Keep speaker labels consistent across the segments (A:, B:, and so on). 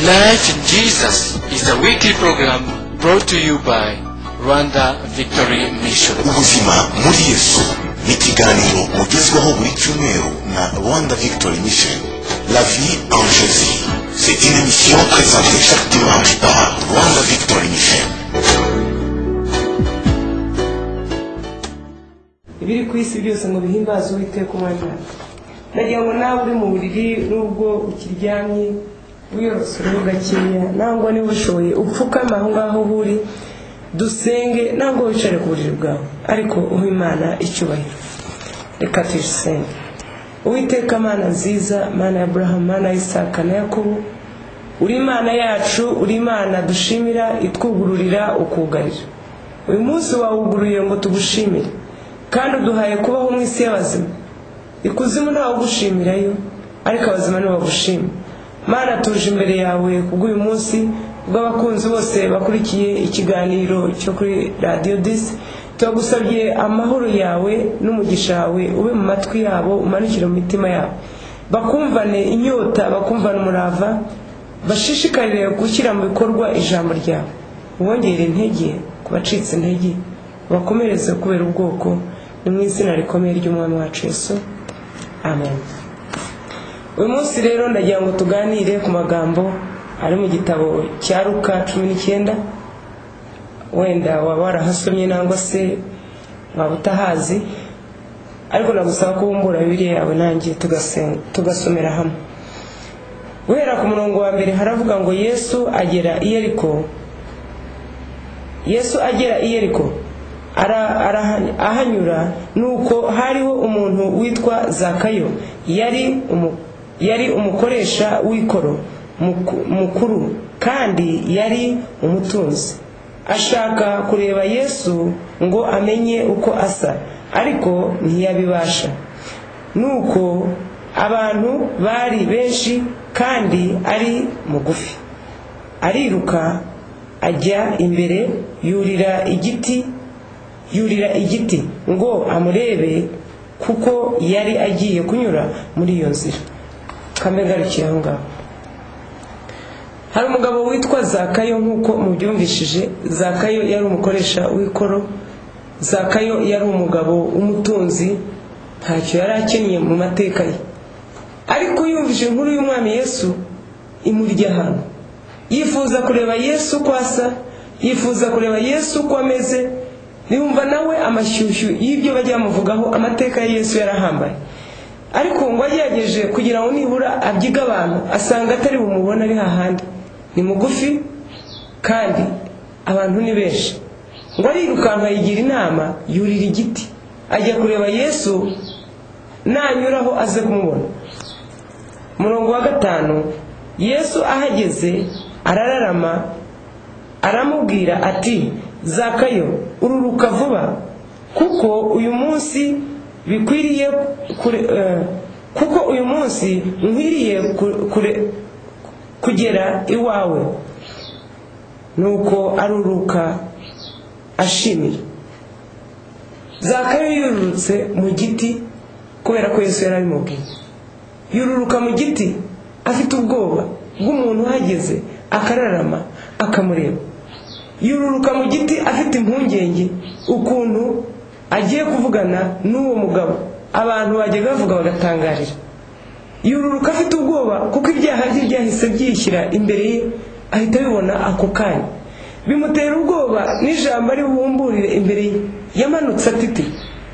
A: Life in Jesus is a weekly program brought to you by Rwanda Victory Mission.
B: ubuzima muri yesu ni ikiganiro mugezwaho buri cyumweru na rwanda victory mission la vie en jésus c'est une émission présentée chaque dimanche par rwanda victory mission
C: ibiri ku isi byose ngo bihimbaze uwiteka umwanya wawe ndagira ngo nawe uri mu buriri n'ubwo ukiryamye wiyorose uruhu gakeya nangwa niba ushoboye upfukame aho ngaho aho uri dusenge nangwa wicare ku buriri bwawe ariko uha imana icyubahiro reka tuyisenge uwiteka mana nziza mana ya burahamu mana ya isaka na yakobo uri imana yacu uri imana dushimira itwugururira ukugarira uyu munsi wawugururiye ngo tugushimire kandi uduhaye kubaho mu isi y'abazima ikuzimu ntawugushimirayo ariko abazima ntibagushima mana tuje imbere yawe kubw'uyu munsi bw'abakunzi bose bakurikiye ikiganiro cyo kuri radiyo disi turagusabye amahoro yawe n'umugisha wawe ube mu matwi yabo umanukire mu mitima yabo bakumvane inyota bakumvane umurava bashishikarire gushyira mu bikorwa ijambo ryawe ubongere intege ku bacitse intege ubakomereze kubera ubwoko ni mu izina rikomeye ry'umwami wacu yesu amen uyu munsi rero ndagira ngo tuganire ku magambo ari mu gitabo cya ruka cumi n'icyenda wenda waba warahasomye nangwa se waba utahazi ariko nagusaba ko wumbura bibiliya yawe nanjye tugasenga- tugasomera hamwe guhera ku murongo wa mbere haravuga ngo yesu agera i yeriko yesu agera i yeriko ara- araha- ahanyura nuko hariho umuntu witwa zakayo yari umu- yari umukoresha w'ikoro muku- mukuru kandi yari umutunzi ashaka kureba yesu ngo amenye uko asa ariko ntiyabibasha nuko abantu bari benshi kandi ari mugufi ariruka ajya imbere yurira igiti yurira igiti ngo amurebe kuko yari agiye kunyura muri iyo nzira kambe ngarukiye aho ngaho hari umugabo witwa zakayo nk'uko mubyumvishije zakayo yari umukoresha w'ikoro zakayo yari umugabo w'umutunzi ntacyo yari akennye mu mateka ye ariko yumvise inkuru y'umwami yesu imurya ahantu yifuza kureba yesu uko asa yifuza kureba yesu uko ameze yumva nawe amashyushyu y'ibyo bajya bamuvugaho amateka ya yesu yarahambaye ariko ngo agerageje kugira ngo nibura abyiga abantu asanga atari bumubone ari hahandi ni mugufi kandi abantu ni benshi ngo arirukanka yigira inama yurira igiti ajya kureba yesu nanyuraho aze kumubona umurongo wa gatanu yesu ahageze arararama aramubwira ati zakayo ururuka vuba kuko uyu munsi bikwiriye kure, eh, kuko uyu munsi nkwiriye ku- kure, kugera iwawe nuko aruruka ashimira zakayo yururutse mu giti kubera ko yesu yari abimubwiye yururuka mu giti afite ubwoba bw'umuntu uhageze akararama akamureba yururuka mu giti afite impungenge ukuntu agiye kuvugana n'uwo mugabo abantu bajya bavuga bagatangarira yururuka afite ubwoba kuko ibyaha bye byahise byishyira imbere ye ahita abibona ako kanya bimutera ubwoba n'ijambo ari buhumburire imbere ye yamanutse atite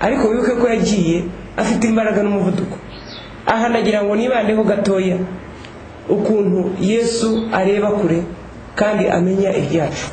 C: ariko wibuke ko yagiye afite imbaraga n'umuvuduko aha nagira ngo nibandeho gatoya ukuntu yesu areba kure kandi amenya ibyacu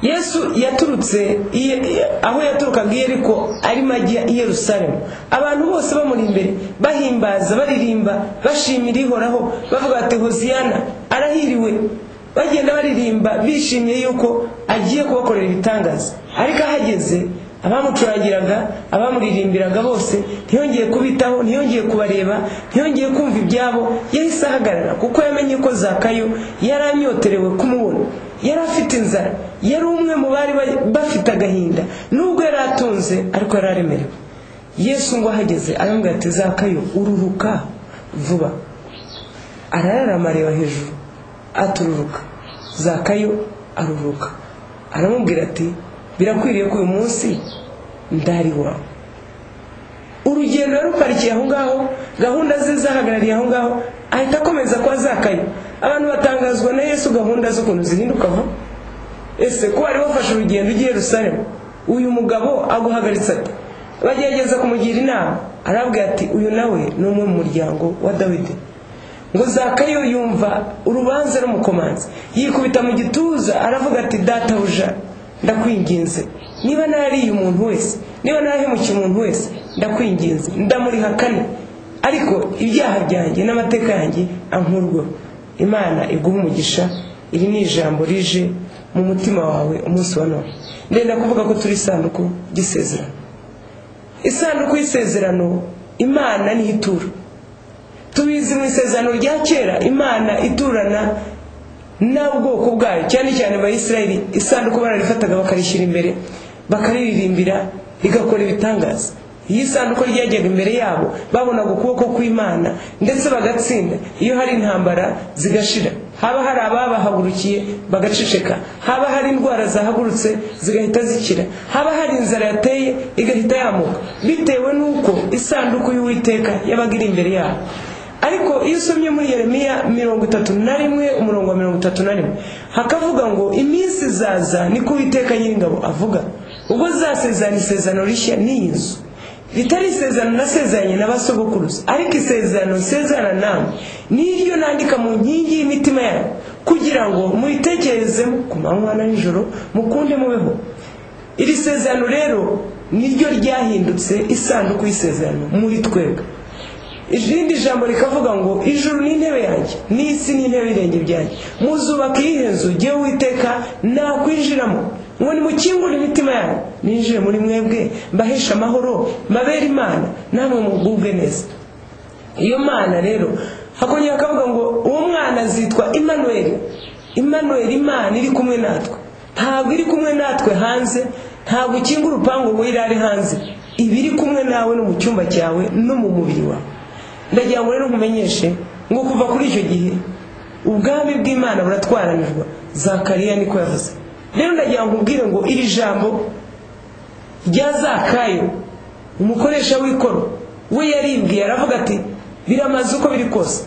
C: yesu yaturutse iye- aho yaturukaga i yeriko arimo ajya i yerusalemu abantu bose bamuri imbere bahimbaza baririmba bashimira ihoraho bavuga ati hoziyana arahiriwe bagenda baririmba bishimiye yuko agiye kubakorera ibitangaza ariko ahageze abamucurangiraga abamuririmbiraga bose ntiyongeye kubitaho ntiyongeye kubareba ntiyongeye kumva ibyabo yahise ahagarara kuko yamenye ko zakayo yari anyoterewe kumubona yari afite inzara yari umwe mu bari ba- bafite agahinda nubwo yari atunze ariko yari aremerewe yesu ngo ahageze aramubwira ati zakayo ururuka vuba arararama areba hejuru atururuka zakayo aruruka aramubwira ati birakwiriye ko uyu munsi ndari wawe urugendo yari ruparikiye aho ngaho gahunda ze zahagarariye aho ngaho ahita akomeza kwa zakayo abantu batangazwa na yesu gahunda z'ukuntu zihindukaho ese ko wari wafashe urugendo ugiye rusaremu uyu mugabo aguhagaritse ati bagerageza kumugira inama arabwira ati uyu nawe ni umwe mu muryango wa dawidi ngo zakayo yumva urubanza rumukomanze yikubita mu gituza aravuga ati databuja ndakwinginze niba nariye umuntu wese niba narahemukiye umuntu wese ndakwinginze ndamurihakane ariko ibyaha byanjye n'amateka yanjye ankurwaho imana iguha umugisha iri ni ijambo rije mu mutima wawe umunsi wa none ndenda kuvuga ko turi isanduku ry'isezerano isanduku y'isezerano imana niho itura tubizi mu isezerano rya kera imana iturana n'ubwoko bwayo cyane cyane abayisiraheli isanduku bararifataga bakarishyira imbere bakaririmbira rigakora ibitangaza iyo isanduku ryajyaga imbere yabo babonaga ukuboko kw'imana ndetse bagatsinda iyo hari intambara zigashira haba hari ababahagurukiye bagaceceka haba hari indwara zahagurutse zigahita zikira haba hari inzara yateye igahita yamuka bitewe n'uko isanduku y'uwiteka yabaga iri imbere yabo ariko iyo usomye muri yeremiya mirongo itatu na rimwe umurongo wa mirongo itatu na rimwe hakavuga ngo iminsi izaza niko uwiteka nyir'ingabo avuga ubwo zasezerana isezerano rishya n'iyi nzu ritari isezerano nasezeranye na basogokuruza ariko isezerano nsezerana nawe niryo nandika mu nkingi y'imitima yawe kugira ngo muyitekerezemo ku manywa na nijoro mukunde mubeho iri sezerano rero niryo ryahindutse isanduku y'isezerano muri twebwe irindi jambo rikavuga ngo ijuru ni intebe yanjye n'isi ni intebe y'irenge byanjye muzubaka iyihe nzu jye witeka nakwinjiramo ngo nimukingure imitima yanyu ninjire muri mwebwe mbahesha amahoro mbabere imana namwe mugubwe neza iyo mana rero hakongera akavuga ngo uwo mwana azitwa imanuweli imanuweli imana iri kumwe natwe ntabwo iri kumwe natwe hanze ntabwo ukinga urupangu ngo irare hanze iba iri kumwe nawe no mu cyumba cyawe no mu mubiri wawe ndagira ngo rero nkumenyeshe ngo kuva kuri icyo gihe ubwami bw'imana buratwaranirwa zakariya niko yavuze rero ndagira ngo ubwire ngo iri jambo rya zakayo umukoresha w'ikoro we yaribwiye aravuga ati biramaze uko biri kose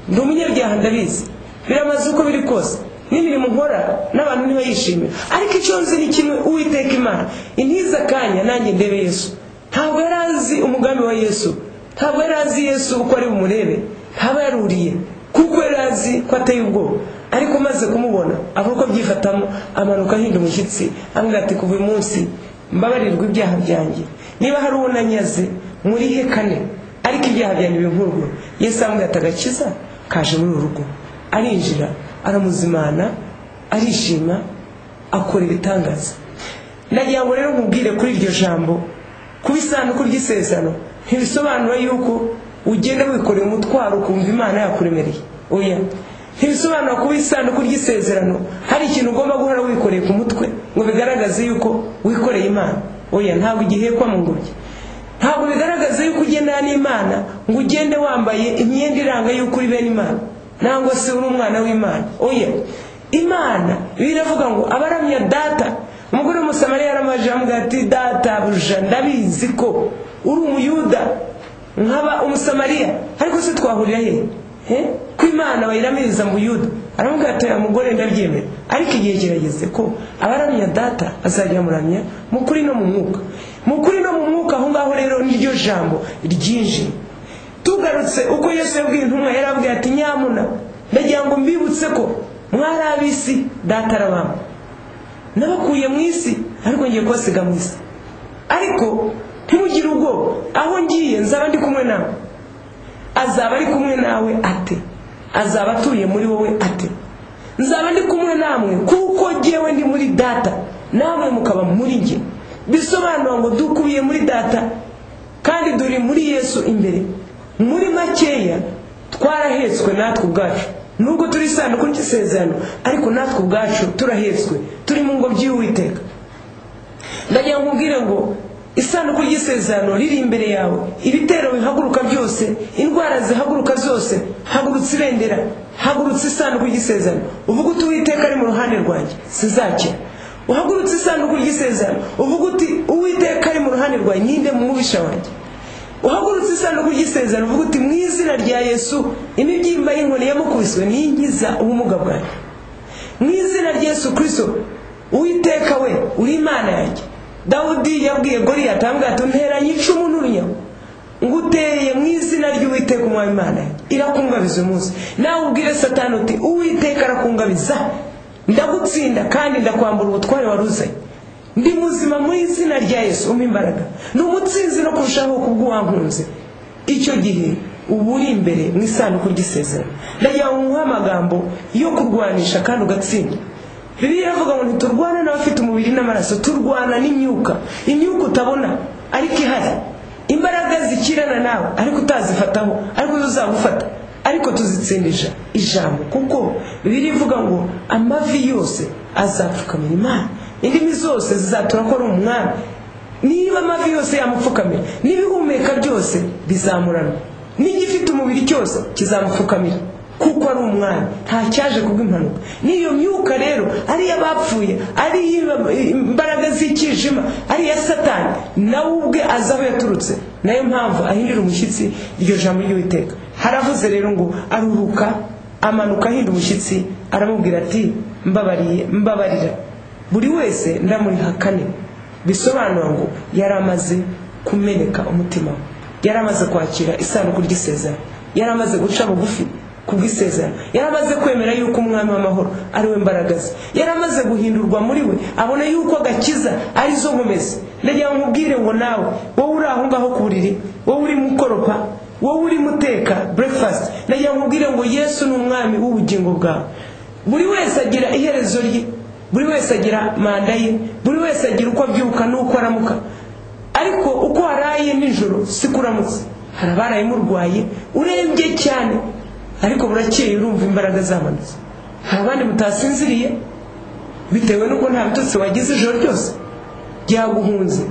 C: ndi umunyabyaha ndabizi biramaze uko biri kose n'imirimo nkora n'abantu ntibayishimira ariko icyo nzi ni kimwe uwiteka imana intiza akanya nanjye ndebe yesu ntabwo yari azi umugambi wa yesu ntabwo yari azi yesu uko ari bumurebe ntaba yaruriye kuko yari azi ko ateye ubwoba ariko umaze kumubona abura uko abyifatamo amanuka ahinda umushyitsi amubwira ati kuva uyu munsi mbabarirwa ibyaha byanjye niba hari uwo nanyaze murihe kane ariko ibyaha byanjye binkurwe yesu amubwira ati agakiza kaje muri uru rugo arinjira aramuzimana arishima akora ibitangaza ndagira ngo rero nkubwire kuri iryo jambo kuba isanduku ry'isezerano ntibisobanura yuko ugenda wikoreye umutwaro ukumva imana yakuremereye oya ntibisobanura kuba isanduku ry'isezerano hari ikintu ugomba guhora wikoreye ku mutwe ngo bigaragaze yuko wikoreye imana oya ntabwo igihekwa mu ngobyi ntabwo bigaragaza yuko ugendana n'imana ngo ugende wambaye imyenda iranga yuko uri bene imana nangwa se uri umwana w'imana oya imana biravuga ngo abaramya data umugore w'umusamariya yaramaje amubwira ati data buja ndabizi ko uri umuyuda nkaba umusamariya ariko se twahurira he ko imana bayiramiriza mu yuda aramubwira ati aya mugore ndabyemera ariko igihe kirageze ko abaramya data azajya muramya mu kuri no mu mwuka mu kuri no mu mwuka aho ngaho rero niryo jambo ryinjiye tugarutse uko yesu yabwiye intumwa yarabwiye ati nyamuna ndagira ngo mbibutse ko mwari ab'isi data arabamba nabakuye mu isi ariko ngiye kubasiga mu isi ariko ntimugire ubwoba aho ngiye nzaba ndi kumwe nawe azaba ari kumwe nawe ate azaba atuye muri wowe ate nzaba ndi kumwe namwe kuko ngewe ndi muri data namwe mukaba muri njye bisobanura ngo dukubiye muri data kandi duri muri yesu imbere muri makeya twarahetswe natwe ubwacu nubwo turi isanduku ry'isezerano ariko natwe ubwacu turahetswe turi mu ngobyi y'uwiteka ndagira ngo ubwire ngo isanduku ry'isezerano riri imbere yawe ibitero bihaguruka byose indwara zihaguruka zose hagurutse ibendera hagurutse isanduku ry'isezerano uvuga uti uwiteka ari mu ruhande rwanjye sizakira uhagurutse isanduku ry'isezerano uvuga uti uwiteka ari mu ruhande rwanjye ninde mu mubisha wanjye uhagurutse isanduku ry'isezerano uvuga uti mu izina rya yesu imibyimba y'inkoni yamukubiswe ninkiza ubumuga bwanjye mu izina rya yesu kirisito uwiteka we uri imana yanjye dawudi yabwiye goriyati aramubwira ati nteranye icumu n'urunyago nguteye mu izina ry'uwiteka umwami imana yanjye irakungabiza uyu munsi nawe ubwire satani uti uwiteka arakungabiza ndagutsinda kandi ndakwambura ubutware wari uzanye ndi muzima mu izina rya yesu umpa imbaraga ni umutsinzi no kurushaho kubw'uwankunze icyo gihe uba uri imbere mu isanduku ry'isezerano ndagira ngo nkuhe amagambo yo kurwanisha kandi ugatsinda bibiliya iravuga ngo ntiturwana n'abafite umubiri n'amaraso turwana n'imyuka imyuka utabona ariko ihari imbaraga zikirana nawe ariko utazifataho ariko zo uzagufata ariko tuzitsindisha ijambo kuko bibiliya ivuga ngo amavi yose azapfukamira imana indimi zose zizatura ko ari umwami niba amavi yose yamupfukamira n'ibihumeka byose bizamurana n'igifite umubiri cyose kizamupfukamira kuko ari umwami nta cyaje kubw'impanuka n'iyo myuka rero ari iy'abapfuye ari iy'imbaraga z'ikijima ari iya satani nawe ubwe azi aho yaturutse nayo mpamvu ahindura umushyitsi iryo jambo ry'uwiteka haravuze rero ngo aruhuka amanuka ahinda umushyitsi aramubwira ati mbabariye mbabarira buri wese ndamuriha kane bisobanura ngo yari amaze kumeneka umutima we yari amaze kwakira isanduku ry'isezerano yari amaze guca bugufi ku bw'isezerano yari amaze kwemera yuko umwami w'amahoro ari we mbaraga ze yari amaze guhindurwa muri we abona yuko agakiza ari zo nkomezi ndagira ngo nkubwire ngo nawe wowe uri aho ngaho ku buriri wowe urimo ukoropa wowe urimo uteka breakfast ndagira ngo nkubwire ngo yesu ni umwami w'ubugingo bwawe buri wese agira iherezo rye buri wese agira manda ye buri wese agira uko abyuka n'uko aramuka ariko uko waraye nijoro si kuramutse hari abaraye murwaye urembye cyane ariko burakeye urumva imbaraga zamanutse hari abandi mutasinziriye bitewe n'uko nta bitotsi wagize ijoro ryose byaguhunze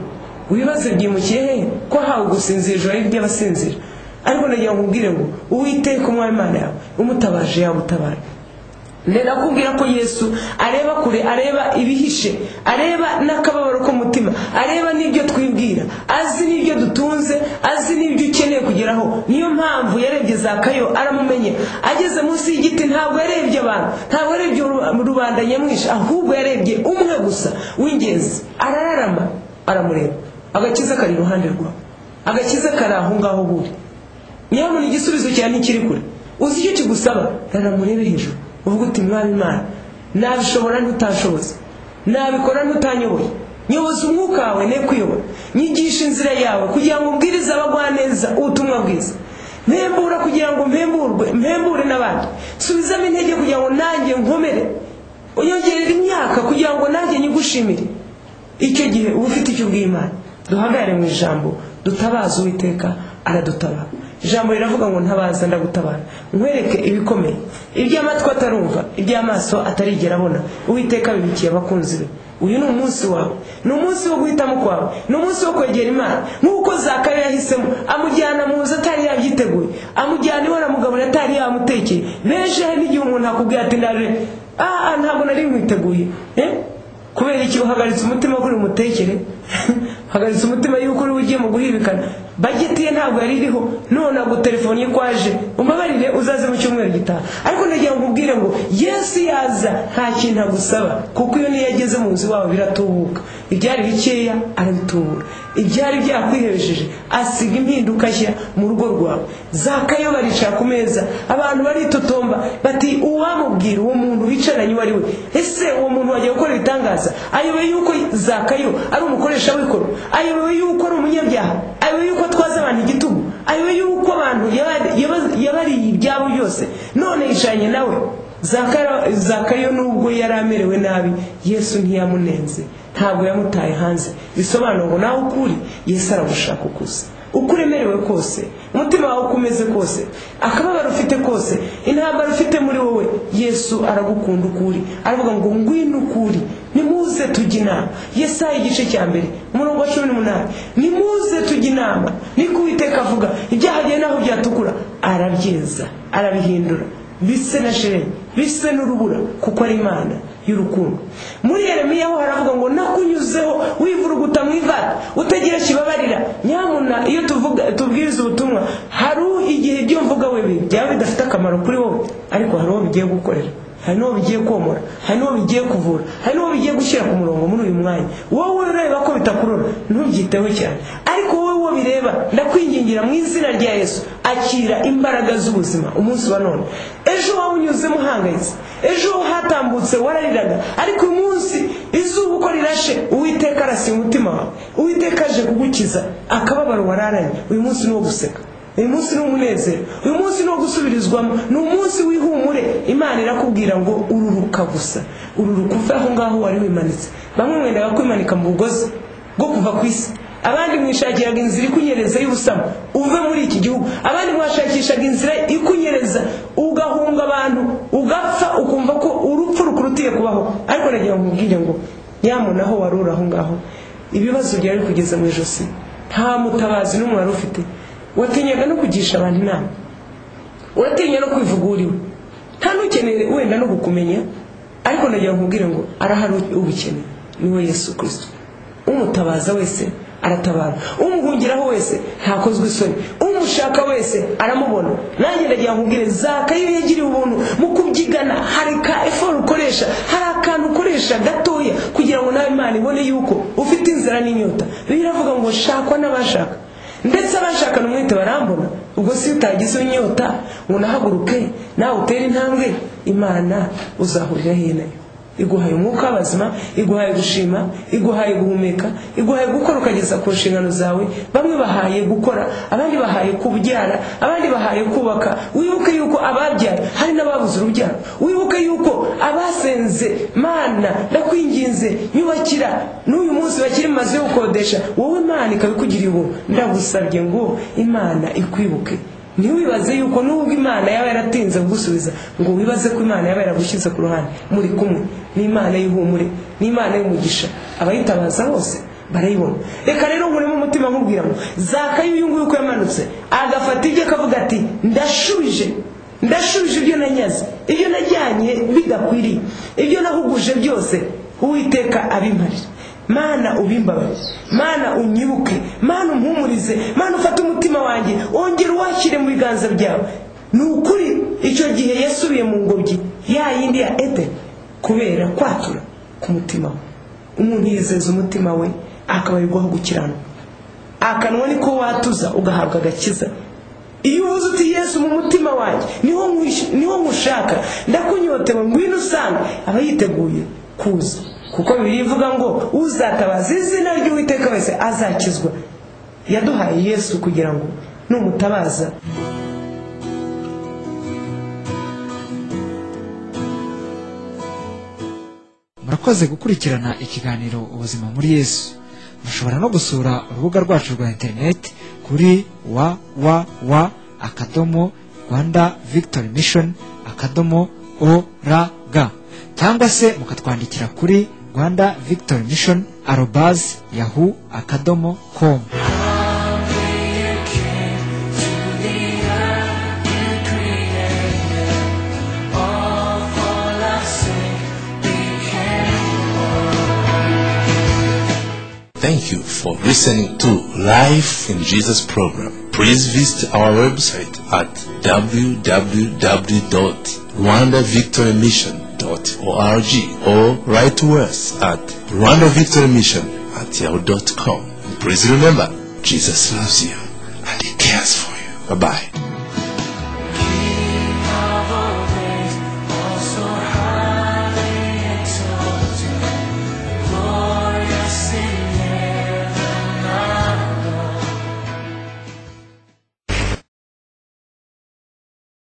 C: wibaze byimukiye hehe ko hawe gusinzira ijoro ari iby'abasinzira ariko nagira ngo nkubwire ngo uwiteka umwami imana yawe umutabaje yagutabara ndakubwira ko yesu areba kure areba ibihishe areba n'akababaro k'umutima areba n'ibyo twibwira azi n'ibyo dutunze azi n'ibyo ukeneye kugeraho niyo mpamvu yarebye zakayo aramumenye ageze munsi y'igiti ntabwo yarebye abantu ntabwo yarebye rubanda nyamwinshi ahubwo yarebye umwe gusa w'ingenzi arararama aramureba agakiza kari iruhande rwawe agakiza kari aho ngaho buri nyabona igisubizo cyawe ntikiri kure uzi icyo kigusaba raramurebe hejuru uvuga uti mwami imana nabishobora ntutashoboza nabikora ntutanyoboye nyoboza umwuka wawe ne kuyobora nyigisha inzira yawe kugira ngo ubwirize abagwaneza ubutumwa bwiza mpembura kugira ngo mpemburwe mpembure n'abandi subizamo intege kugira ngo nanjye nkomere unyongerere imyaka kugira ngo nanjye nyigushimire icyo gihe uba ufite icyo ubw'imana duhagarare mu ijambo dutabaza uwiteka aradutabara ijambo riravuga ngo ntabaza ndagutabara nkwereke ibikomeye iby'amatwi atarumva iby'amaso atarigera abona uwiteka bibikiye abakunzi be uyu ni umunsi wawe ni umunsi wo guhitamo kwawe ni umunsi wo kwegera imana nk'uko zakayo yahisemo amujyana mu nzu atari yabyiteguye amujyana iwe na mugabo atari yamutekeye benshi hari n'igihe umuntu akubwira ati ndarure aha ntabwo nari nkwiteguye kubera iki uhagaritse umutima kuri umutekere hagaritse umutima yuko uri ugiye mu guhibikana bagitiye ntabwo yari iriho none agu telefone ye kwaje umbabarire uzaze mu cyumweru gitaha ariko nagira ngo nkubwire ngo yesu yaza nta kintu agusaba kuko iyo niyo ageze mu nzu iwawe biratubuka ibyari bikeya arabitubura ibyari byakwihejeje asiga impinduka nshya mu rugo rwawe zakayo baricara ku meza abantu baritotomba bati uwamubwira uwo muntu bicaranye uwo ari we ese uwo muntu wajya gukora ibitangaza ayoboye yuko zakayo ari umukoresha w'ikoro ayoboye yuko ari umunyabyaha ayoboye yuko atwaza abantu igitugu ayoboye yuko abantu yabariye ibyabo byose none yicaranye nawe zakayo nubwo yari amerewe nabi yesu ntiyamunenze ntabwo yamutaye hanze bisobanura ngo nawe ukuri yesu aragushaka ukuze uko uremerewe kose umutima wawe uko umeze kose akababaro ufite kose intambara ufite muri wowe yesu aragukunda uko uri aravuga ngo ngwino uko uri nimuze tujye inama yesayi igice cya mbere umurongo wa cumi n'umunani nimuze tujye inama niko uwiteka avuga ibyaha byawe n'aho byatukura arabyeza arabihindura bise na shenye bise n'urubura kuko ari imana y'urukundo muri yeremiya ho haravuga ngo nakunyuzeho wivuruguta mu ivara utagira kibabarira nyamuna iyo tuvuga tubwiriza ubutumwa hari igihe ibyo mvuga we byaba bidafite akamaro kuri wowe ariko hari uwo bigiye gukorera hari n'uwo bigiye komora hari n'uwo bigiye kuvura hari n'uwo bigiye gushyira ku murongo muri uyu mwanya wowe ureba ko bitakurura ntubyiteho cyane ariko wowe uwo bireba ndakwingingira mu izina rya yesu akira imbaraga z'ubuzima umunsi wa none ejo waba unyuzemo uhangayitse ejo hatambutse warariraga ariko uyu munsi izuba uko rirashe uwiteka arasiba umutima wawe uwiteka aje kugukiza akababaro wararanye uyu munsi ni uwo guseka uyu munsi ni umunezero uyu munsi ni uwo gusubirizwamo ni umunsi w'ihumure imana irakubwira ngo ururuka gusa ururuka uve aho ngaho wari wimanitse bamwe mwendaga kwimanika mu bugozi bwo kuva ku isi abandi mwishakiraga inzira ikunyereza y'ubusamo uve muri iki gihugu abandi mwashakishaga inzira ikunyereza ugahunga abantu ugapfa ukumva ko urupfu rukurutiye kubaho ariko nagira ngo nkubwire ngo nyamunaho wari uri aho ngaho ibibazo byari kugeza mu ijosi nta mutabazi n'umwe wari ufite watinyaga no kugisha abantu inama uratinya no kwivuga iwe nta n'ukeneye wenda no kukumenya ariko nagira ngo nkubwire ngo arahari ubukeneye niwe yesu kirisito umutabaza wese aratabara umuhungiraho wese ntakozwe isoni umushaka wese aramubona nanjye ndagira nkubwire zaka iyo yagiriye ubuntu mu kubyigana hari ka eforo ukoresha hari akantu ukoresha gatoya kugira ngo nawe imana ibone yuko ufite inzara n'inyota biravuga ngo shakwa n'abashaka ndetse abashakana umwete barambona ubwo si utagize inyota ngo unahaguruke nawe utere intambwe imana uzahurira he nayo iguhaye umwuka w'abazima iguhaye gushima iguhaye guhumeka iguhaye gukora ukageza ku nshingano zawe bamwe bahaye gukora abandi bahaye kubyara abandi bahaye kubaka wibuke yuko ababyara hari n'ababuze urubyaro wibuke yuko abasenze mana ndakwinginze nyubakira n'uyu munsi bakiri mu mazu yo gukodesha wowe mana ikabikugiriye ubu ndagusabye ngo imana ikwibuke ntiwibaze yuko nubwo imana yaba yaratinze kugusubiza ngo wibaze ko imana yaba yaragushyize ku ruhande muri kumwe n'imana y'ihumure n'imana y'umugisha abayitabaza bose barayibona reka rero nkuremo umutima nkubwira ngo zakayo uyu nguyu uko yamanutse agafata ibyo akavuga ati ndashubije ndashubije ibyo nanyaze ibyo najyanye bidakwiriye ibyo nahuguje byose uwiteka abimarira mana ubimbabarire mana unyibuke mana umpumurize mana ufate umutima wanjye wongere uwakire mu biganza byawe ni ukuri icyo gihe yasubiye mu ngobyi ya yindi ya ede kubera kwatura ku mutima we umuntu yizeza umutima we akabarirwaho gukiranuka akanwa niko watuza ugahabwa agakiza iyo uvuze uti yesu mu mutima wanjye niho nkwish- niho nkushaka ndakunyotewe ngwino usange aba yiteguye kuza kuko bibiri ivuga ngo uzatabaza izina ry'uwiteka wese azakizwa yaduhaye yesu kugira ngo numutabaza
D: murakoze gukurikirana ikiganiro ubuzima muri yesu mushobora no gusura urubuga rwacu rwa interineti kuri www akadomo rwanda victory mission akadomo org cyangwa se mukatwandikira kuri rwanda victory mission arobas yahu akadomo com
B: Thank you for listening to Life in Jesus program. Please visit our website at www.rwandavictorymission.org or write to us at Rwanda Victory Mission at yahoo.com. Please remember, Jesus loves you and He cares for you. Bye bye.